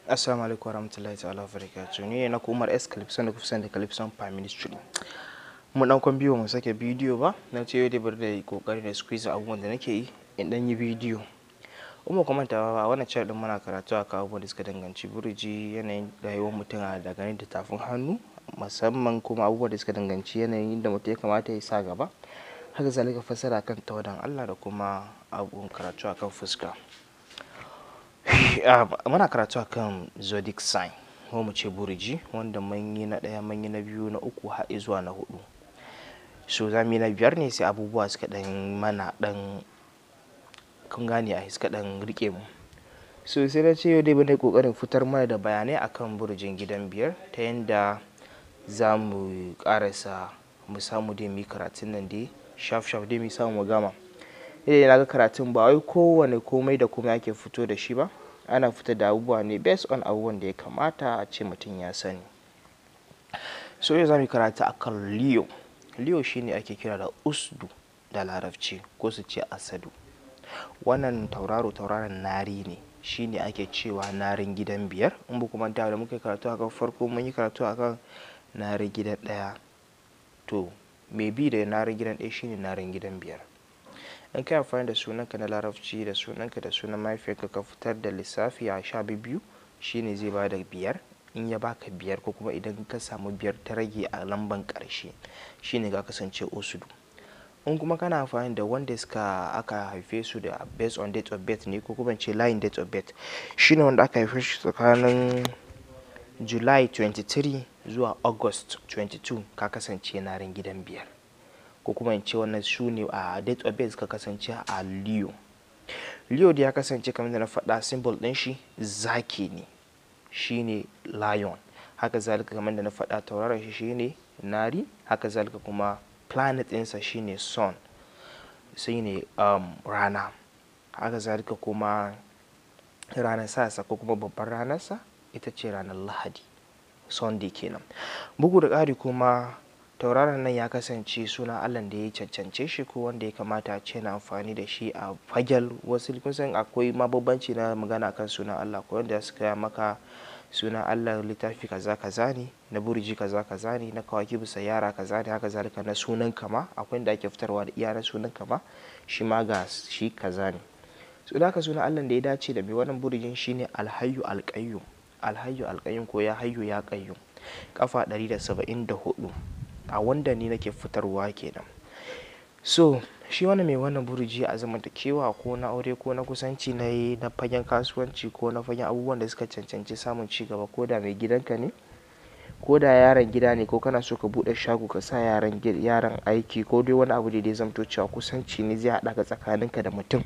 Assalamu alaikum warahmatullahi ta'ala wabarakatuh. Ni ne na Umar S Calypson da kusan da Calypson Prime Ministry. Mu dan kwan biyu mu sake bidiyo ba, na ce yau da bar da kokari da squeeze abubuwan da nake yi in dan yi bidiyo. Umma kuma ta ba wannan channel din muna karatu a kan abubuwan da suka danganci burji yanayin rayuwar mutum a daga da tafin hannu musamman kuma abubuwan da suka danganci yanayin da mutum ya kamata ya sa gaba. Haka zalika fassara kan tawadan Allah da kuma abubuwan karatu akan fuska. muna karatu akan zodiac sign ko mu ce burji wanda mun yi na ɗaya mun yi na biyu na uku har zuwa na hudu so za mu yi na biyar ne sai abubuwa suka ɗan mana ɗan kun gane a suka ɗan rike mu so sai na ce yau dai bane kokarin fitar mana da bayanai akan burjin gidan biyar ta yadda za mu karasa mu samu dai mu yi karatun nan dai shaf shaf dai mu samu mu gama idan na ga karatun ba wai kowane komai da komai ake fito da shi ba ana fita da abubuwa ne based on abubuwan da ya kamata a ce mutum ya sani so yau za mu karatu akan leo leo shine ake kira da usdu da larabci ko su ce asadu wannan tauraro tauraron nari ne shine ake cewa narin gidan biyar in ba kuma da muka karatu akan farko mun yi karatu akan narin gidan ɗaya to mai bi da narin gidan ɗaya shine narin gidan biyar in kai amfani da sunanka na larabci da sunanka da sunan mahaifiyarka ka fitar da lissafi a sha biyu shine zai ba da biyar in ya baka biyar ko kuma idan ka samu biyar ta rage a lamban karshe shine ga kasance osudu in kuma kana amfani da wanda suka aka haife su da based on date of birth ne ko kuma ce line date of birth shine wanda aka haife shi tsakanin july 23 zuwa august 22 ka kasance narin gidan biyar ko kuma in ce wannan su ne a date of birth ka kasance a leo leo da ya kasance kamar da na faɗa symbol ɗin shi zaki ne shine lion haka zalika kamar da na faɗa tauraron shi shine nari haka zalika kuma planet ɗinsa shine sun shine um, rana haka zalika kuma ranar sasa ko kuma babbar ranarsa ita ce ranar lahadi sunday kenan bugu da ƙari kuma tauraron nan ya kasance suna allah da ya cancance shi ko wanda ya kamata a ce na amfani da shi a fagel wasu kusan akwai mabambanci na magana kan sunan allah ko wanda suka maka sunan allah littafi kaza kaza ne na burji kaza kaza ne na kawaki bisa yara kaza ne haka zalika na sunan kama akwai da ake fitarwa da iya na sunan kama shi ma ga shi kaza ne su da sunan allah da ya dace da mai wannan burjin shine alhayu alƙayyum alhayu alƙayyum ko ya hayyu ya ƙayyum kafa 174 a wanda ni nake fitarwa kenan so shi wani mai wannan burji a zamantakewa ko na aure ko na kusanci na yi na fagen kasuwanci ko na fagen abubuwan da suka cancanci samun ci gaba ko da mai gidanka ne ko da yaran gida ne ko kana so ka buɗe shago ka sa yaran yaran aiki ko dai wani abu da dai zamto cewa kusanci ne zai haɗa ka tsakaninka da mutum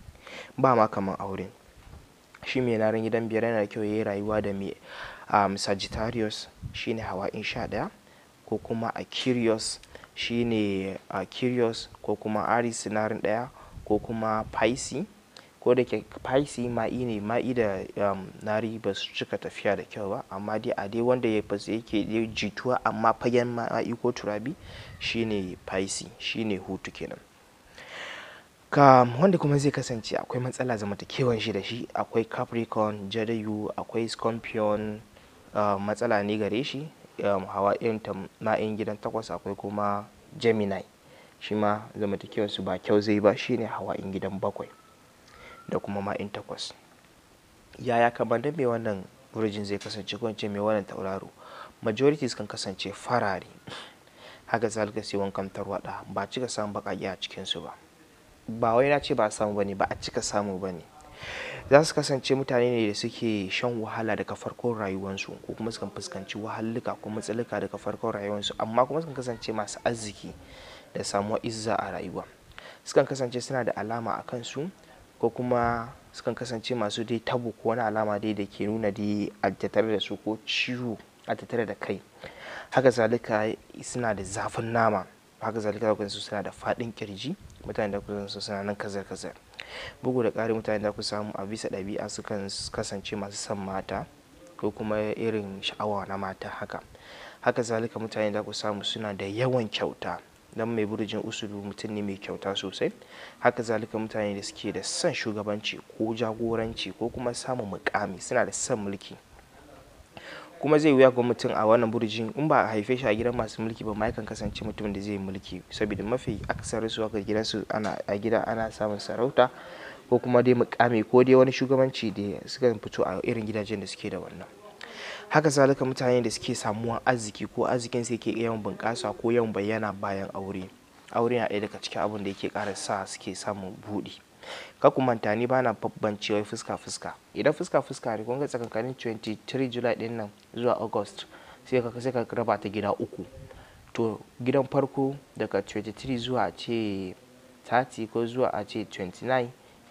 ba ma kaman aure shi mai naran gidan biyar yana da kyau ya yi rayuwa da mai um, sagittarius shine hawa in sha ɗaya ko kuma a curious shine a curious ko kuma aries sinarin ɗaya ko kuma pisces ko da ke pisces ma'i ne ma'i da um, nari ba su cika tafiya da kyau ba amma dai a dai wanda ya fasa yake jituwa amma fagen ma'i ko turabi shine pisces shine hutu kenan ka wanda kuma zai kasance akwai matsala zamantakewan shi da shi akwai capricorn jadayu akwai scorpion uh, matsala ne gare shi um, hawa irin ta ma'in gidan takwas akwai kuma gemini shi ma zamantakewar su ba kyau zai ba shine hawa in gidan bakwai da kuma ma'in takwas yaya kamar da mai wannan virgin zai kasance ko mai wannan tauraro majorities kan kasance farare haka zalika sai wankan tarwada ba cika samun baƙaƙe a cikinsu ba ba wai na ce ba samu bane ba a cika samu bane za su kasance mutane ne da suke shan wahala daga farkon rayuwarsu ko kuma sukan fuskanci wahalluka ko matsalika daga farkon rayuwarsu amma kuma sukan kasance masu arziki da samuwa izza a rayuwa sukan kasance suna da alama a kansu ko kuma sukan kasance masu dai tabo ko wani alama dai da ke nuna dai a tattare da su ko ciwo a tattare da kai haka zalika suna da zafin nama haka zalika da su suna da faɗin kirji mutane da kusan su suna nan kazar kazar bugu da ƙari mutane da ku samu a bisa ɗabi'a sukan kasance masu son mata ko kuma irin sha'awa na mata haka haka zalika mutane da ku samu suna da yawan kyauta dan mai burjin usulu mutum ne mai kyauta sosai haka zalika mutane da suke da son shugabanci ko jagoranci ko kuma samun mukami suna da son mulki kuma zai wuya ga mutum a wannan burjin in ba a haife shi a gidan masu mulki ba ma yakan kasance mutum da zai mulki saboda mafi aksarin su aka gidansu ana a gida ana samun sarauta ko kuma dai mukami ko dai wani shugabanci da suka fito a irin gidajen da suke da wannan haka zalika mutane da suke samuwan arziki ko arzikin su yake yawan bunƙasa ko yawan bayyana bayan aure aure na ɗaya daga cikin abin da yake ƙara sa suke samun buɗi ka ku manta ni bana bambance wai fuska fuska idan fuska fuska ne kun ga tsakankanin 23 July din nan zuwa August sai ka sai ka raba ta gida uku to gidan farko daga 23 zuwa ce 30 ko zuwa a ce 29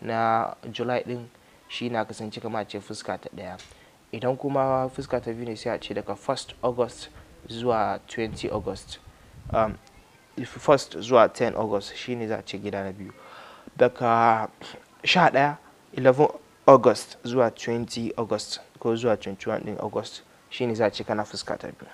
na July din shi na kasance kama a ce fuska ta ɗaya idan kuma fuska ta biyu ne sai a ce daga 1st August zuwa 20 August um, 1st zuwa 10 August shine za a ce gida na biyu daga 11 11 August zuwa 20 August ko zuwa 21 din August shine za a ce kana fuska ta biyu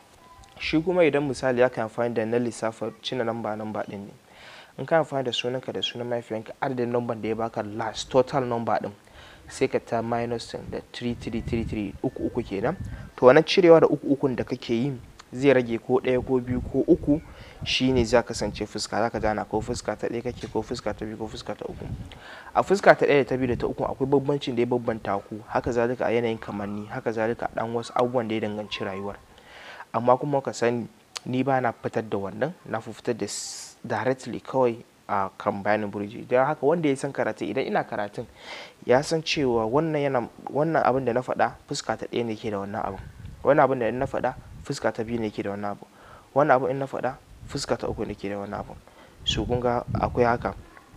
shi kuma idan misali aka amfani da na lissafa cina namba namba din ne in ka amfani da sunanka da sunan mahaifiyanka adadin namban da ya baka last total number din sai ka ta minus da 3333 uku uku kenan to wannan cirewa da uku ukun da kake yi zai rage ko ɗaya ko biyu ko uku shine za kasance fuska za ka gana ko fuska ta ɗaya kake ko fuska ta biyu ko fuska ta uku a fuska ta ɗaya da ta biyu da ta uku akwai bambancin da ya bambanta ku haka zalika a yanayin kamanni haka zalika a ɗan wasu abubuwan da ya danganci rayuwar amma kuma ka sani ni ba na fitar da wannan na fi fitar da directly kawai a kan bayanin burji don haka wanda ya san karatu idan ina karatun ya san cewa wannan yana wannan abin da na faɗa fuska ta ɗaya ne ke da wannan abin wannan abin da na faɗa fuska ta biyu ne ke da wannan abin wannan abin in na faɗa fuska ta uku ne ke da wannan abin su kun ga akwai haka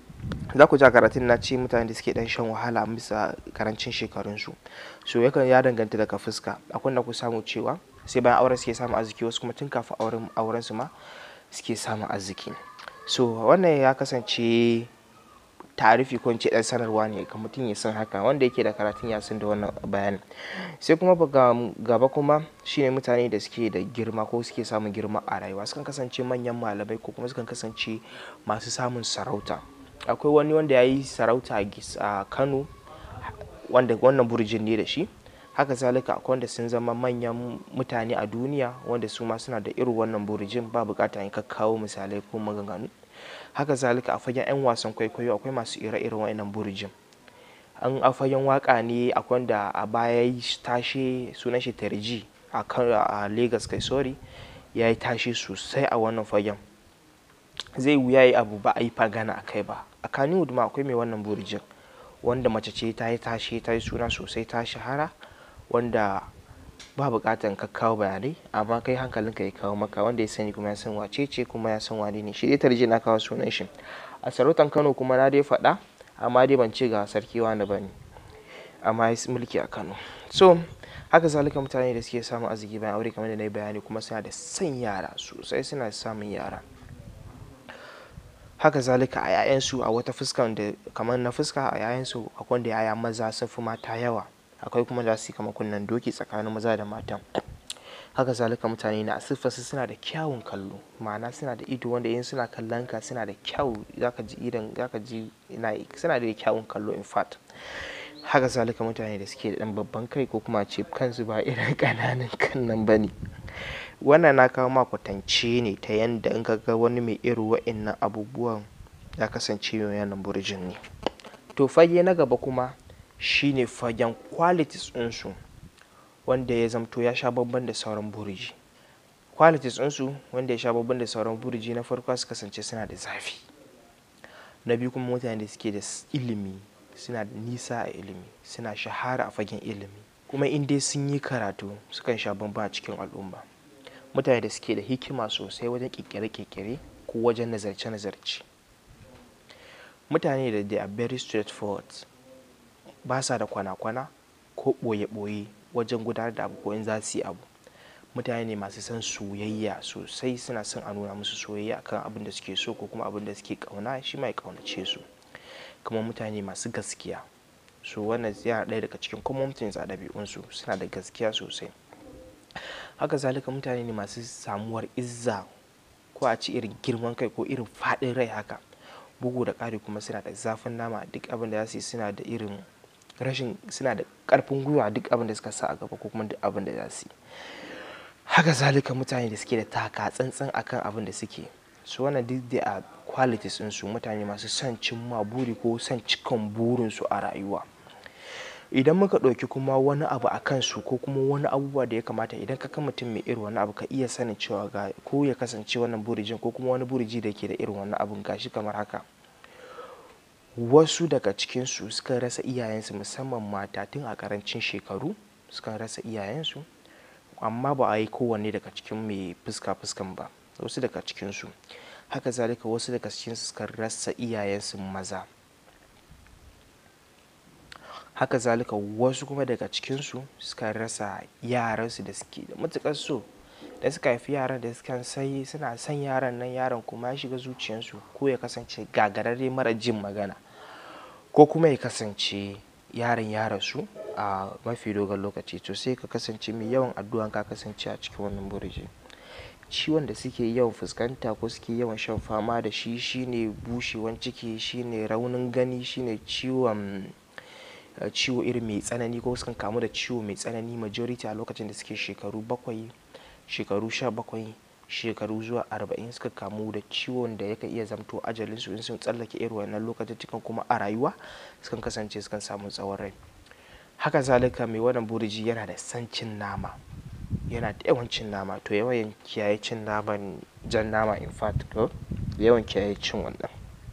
za ku ja karatun na ce mutane da suke dan shan wahala bisa karancin shekarunsu so yakan ya danganta daga fuska akwai da ku samu cewa sai bayan auren suke samun arziki wasu kuma tun kafin auren auren su ma suke samun arziki so wannan ya kasance tarifi ko ce dan sanarwa ne ga mutum ya san haka wanda yake da karatun ya san da wannan bayanin sai kuma gaba kuma shine mutane da suke da girma ko suke samun girma a rayuwa sukan kasance manyan malamai ko kuma sukan kasance masu samun sarauta akwai wani wanda ya yi sarauta a kano wanda wannan burjin ne da shi haka zalika akwai wanda sun zama manyan mutane a duniya wanda su ma suna da irin wannan burjin ba bukata in kakkawo misalai ko maganganu haka zalika a fagen 'yan wasan kwaikwayo akwai masu ire-iren wa'annan burjin an a fagen waka ne akwai wanda a baya yi tashe sunan shi tarji a a lagos kai sorry ya yi tashe sosai a wannan fagen zai wuya yi abu ba a yi fagana a kai ba a kaniwood ma akwai mai wannan burjin wanda mace ce ta yi tashe ta yi suna sosai ta shahara wanda ba bukatan ka kawo bayanai amma kai hankalinka ya kawo maka wanda ya sani kuma ya san wace ce kuma ya san wane ne shi dai tarje na kawo sunan shi a sarautan kano kuma na dai faɗa amma dai ban ce ga sarki wani ba ne amma ya mulki a kano so haka zalika mutane da suke samun arziki bayan aure kamar da na yi bayani kuma suna da son yara sosai suna samun yara haka zalika a 'ya'yansu a wata fuskan da kamar na fuska a 'ya'yansu akwai wanda 'ya'ya maza sun fi mata yawa akwai kuma za su yi kama kunnen doki tsakanin maza da matan haka zalika mutane na siffarsu suna da kyawun kallo ma'ana suna da ido wanda in suna kallon ka suna da kyau zaka ji idan zaka ji ina suna da kyawun kallo in fact haka zalika mutane da suke da dan babban kai ko kuma ce kansu ba irin kananan kan nan bane wannan na kawo ma kwatance ne ta yanda in ka ga wani mai irin wa'innan abubuwan ya kasance yanan burjin ne to fage na gaba kuma shine fagen qualities ɗinsu wanda ya zamto ya sha babban da sauran burji qualities ɗinsu wanda ya sha babban da sauran burji na farko su kasance suna da zafi na biyu kuma mutane da suke da ilimi suna da nisa a ilimi suna shahara a fagen ilimi kuma in dai sun yi karatu sukan sha bamba a cikin al'umma mutane da suke da hikima sosai wajen kekere-kekere ko wajen nazarce-nazarce mutane da they are very straightforward ba sa da kwana-kwana ko ɓoye-ɓoye wajen gudanar da abu ko in za su yi abu mutane ne masu son soyayya sosai suna son a nuna musu soyayya kan abin da suke so ko kuma abin da suke kauna shi mai kaunace su kuma mutane masu gaskiya so wannan yana ɗaya daga cikin common things a ɗabi'unsu suna da gaskiya sosai haka zalika mutane ne masu samuwar izza ko a ci irin girman kai ko irin faɗin rai haka bugu da ƙari kuma suna da zafin nama duk abin da za su yi suna da irin rashin suna da ƙarfin gwiwa duk abin da suka sa a gaba ko kuma duk abin da za su yi haka zalika mutane da suke da taka tsantsan akan abin da suke su wannan duk da a qualities su mutane masu son cimma buri ko son cikan burinsu a rayuwa idan muka ɗauki kuma wani abu a kansu ko kuma wani abubuwa da ya kamata idan ka kan mutum mai irin wani abu ka iya sanin cewa ga ko ya kasance wannan burijin ko kuma wani buriji da ke da irin wani abun gashi kamar haka wasu daga cikinsu suka rasa iyayensu musamman mata tun a karancin shekaru suka rasa iyayensu amma ba a yi kowanne daga cikin mai fuska fuskan ba wasu daga cikinsu haka zalika wasu daga cikinsu suka rasa iyayensu maza haka zalika wasu kuma daga cikinsu suka rasa yaransu da suke da matuƙar so da suka haifi yaran da suka sai suna son yaran nan yaran kuma ya shiga zuciyarsu ko ya kasance gagararre mara jin magana ko kuma ya kasance yaron ya rasu a mafi dogon lokaci to sai ka kasance mai yawan addu'an ka kasance a cikin wannan burji ciwon da suke yawan fuskanta ko suke yawan shan fama da shi shine bushewan ciki shine raunin gani shine ciwon ciwo irin mai tsanani ko sukan kamu da ciwo mai tsanani majority a lokacin da suke shekaru bakwai shekaru sha bakwai shekaru zuwa arba'in suka kamu da ciwon da yakan iya zamto ajalinsu in sun tsallake irin wannan lokacin cikin kuma a rayuwa sukan kasance sukan samu tsawon rai haka zalika mai wannan buriji yana da san cin nama yana da yawan cin nama to yawan kiyaye cin naman jan nama in fact ko yawan kiyaye cin wannan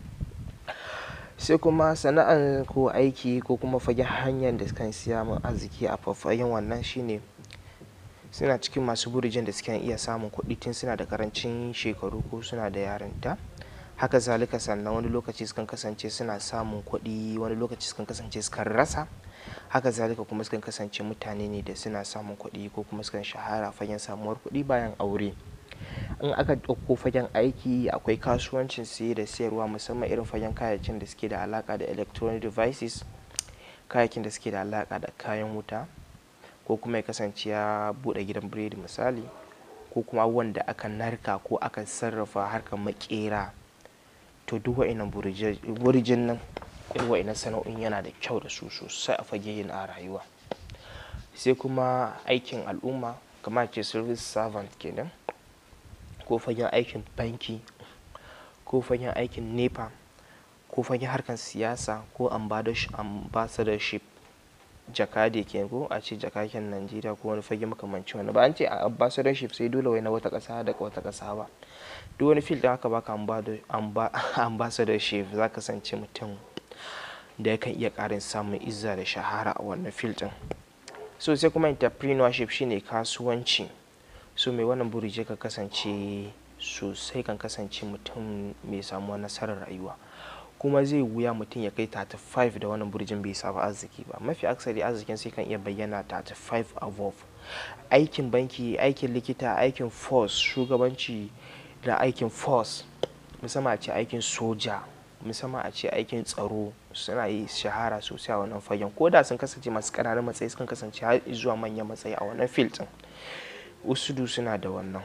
sai kuma sana'ar ko aiki ko kuma fagen hanyar da sukan siya min arziki a fafayen wannan shine suna cikin masu burijin da suke iya samun kuɗi tun suna da karancin shekaru ko suna da yarinta haka zalika sannan wani lokaci sukan kasance suna samun kuɗi wani lokaci sukan kasance sukan rasa haka zalika kuma sukan kasance mutane ne da suna samun kuɗi ko kuma sukan shahara fagen samuwar kuɗi bayan aure in aka ɗauko fagen aiki akwai kasuwancin siye da sayarwa musamman irin fagen kayayyakin da suke da alaka da electronic devices kayayyakin da suke da alaka da kayan wuta ko kuma ya kasance ya buɗe gidan biredi misali ko kuma abubuwan da aka narka ko aka sarrafa harkar makera to duk wa'innan burijin nan irin wa'innan sana'o'in yana da kyau da su sosai a fage yin a rayuwa sai kuma aikin al'umma kamar ce service servant kenan ko fagen aikin banki ko fagen aikin nepa ko fagen harkar siyasa ko ambassadorship jakade ke ko a ce jakaken najeriya ko wani fage makamancin wani ba an ce a ambassadorship sai dole wai na wata ƙasa daga wata ƙasa ba duk wani fil da aka baka ambassadorship za ka kasance mutum da yakan iya ƙarin samun izza da shahara a wannan fil din so sai kuma entrepreneurship shine kasuwanci so mai wannan burije ka kasance sosai kan kasance mutum mai samuwa nasarar rayuwa kuma zai wuya mutum ya kai 35 da wannan burjin bai samu arziki ba mafi aksari arzikin sai kan iya bayyana 35 above aikin banki aikin likita aikin force shugabanci da aikin force musamman a ce aikin soja musamman a ce aikin tsaro suna yi shahara sosai a wannan fagen ko da sun kasance masu ƙananan matsayi sun kasance har zuwa manyan matsayi a wannan field din usudu suna da wannan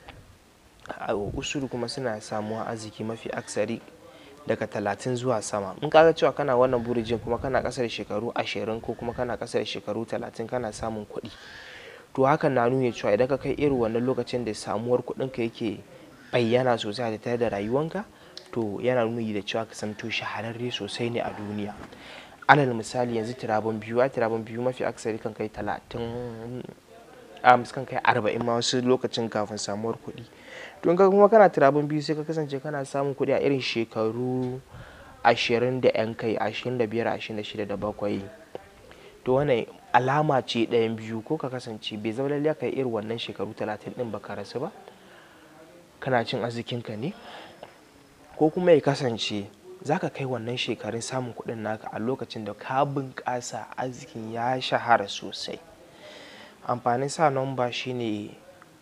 usudu kuma suna samuwa arziki mafi aksari daga talatin zuwa sama in kaga cewa kana wannan burijin kuma kana kasar shekaru ashirin ko kuma kana kasar shekaru talatin kana samun kuɗi to hakan na nuna cewa idan ka kai irin wannan lokacin da samuwar kuɗinka yake bayyana sosai a tattare da rayuwanka to yana nuni da cewa ka santo shahararre sosai ne a duniya alal misali yanzu tirabon biyu a tirabon biyu mafi aksari kan kai talatin a kan kai arba'in ma wasu lokacin kafin samuwar kuɗi to ka kuma kana tirabon biyu sai ka kasance kana samun kuɗi a irin shekaru ashirin da yan kai ashirin da biyar ashirin da shida da bakwai to wannan alama ce ɗayan biyu ko ka kasance bai zama lallai ka yi irin wannan shekaru talatin ɗin baka rasu ba kana cin arzikinka ne ko kuma ya kasance za ka kai wannan shekarun samun kuɗin naka a lokacin da ka bunƙasa arzikin ya shahara sosai amfanin sa nomba shine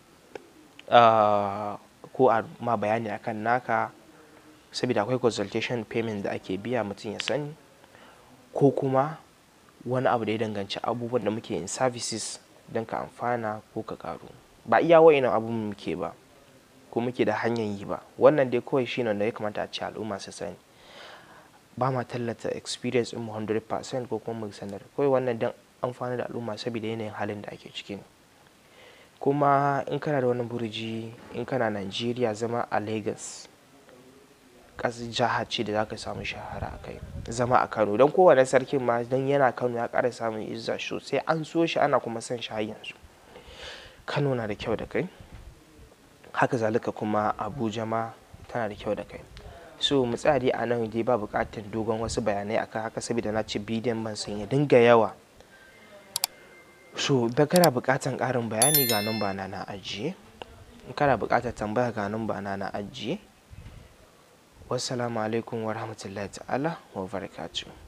ko a ma bayani akan naka saboda akwai consultation payment da ake biya mutum ya sani ko kuma wani abu da ya danganci abubuwan da muke yin services don ka amfana ko ka karu ba iya wa'inan abun muke ba ko muke da hanyar yi ba wannan dai kawai shine da ya kamata a ce al'umma su sani ba ma tallata experience mu 100% ko kuma mu sanar kawai wannan don amfani da al'umma saboda yanayin halin da ake ciki kuma in kana da wani burji in kana Najeriya zama a Lagos ƙasar jiha ce da za ka samu shahara a kai zama a Kano don kowane sarkin ma don yana Kano ya ƙara samun izza sosai an so shi ana kuma son shi har yanzu Kano na da kyau da kai haka zalika kuma Abuja ma tana da kyau da kai so mu tsaya dai a nan dai ba buƙatar dogon wasu bayanai akan haka saboda na ce bidiyon man sun ya dinga yawa so da kana buƙatar ƙarin bayani ga nan ba na na ajiye in kana buƙatar tambaya ga nan ba na na ajiye wassalamu alaikum wa rahmatullahi ta'ala wa barakatuh